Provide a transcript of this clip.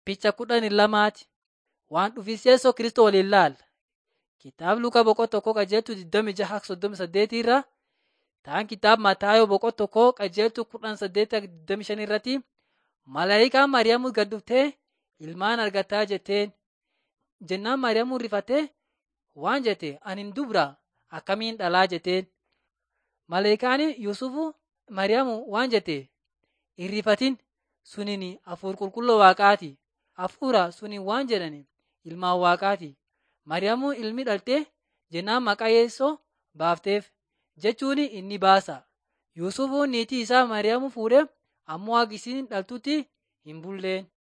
Picha kudhanii lamaati. Waan dhufis Yesuus Kiristoos waliin ilaalla. Kitaaba Lukaa boqonnaa tokkoo qajeeltuu 26 irra ta'an kitaaba Mataayoo boqonnaa tokkoo qajeeltuu 18 irratti malaayikaan Maariyaamuu gad dhuftee ilmaan argataa jetteen. Jennaan Maariyaamuu rifattee waan jette ani dubra akkamiin dhalaa jetteen. Malaayikaan Yuusufu Maariyaamuu waan jette hin rifatin suniin hafuura qulqulluu waaqaati. Hafuura suniin waan jedhan ilmaan waaqaati. Maariyaamuu ilmi dhaltee jennaan maqaa Yeesoo baafteef jechuun inni baasa. Yuusufuun niitii isaa Maariyaamuu fuudhee ammoo akka isiin dhaltutti hin bulleen.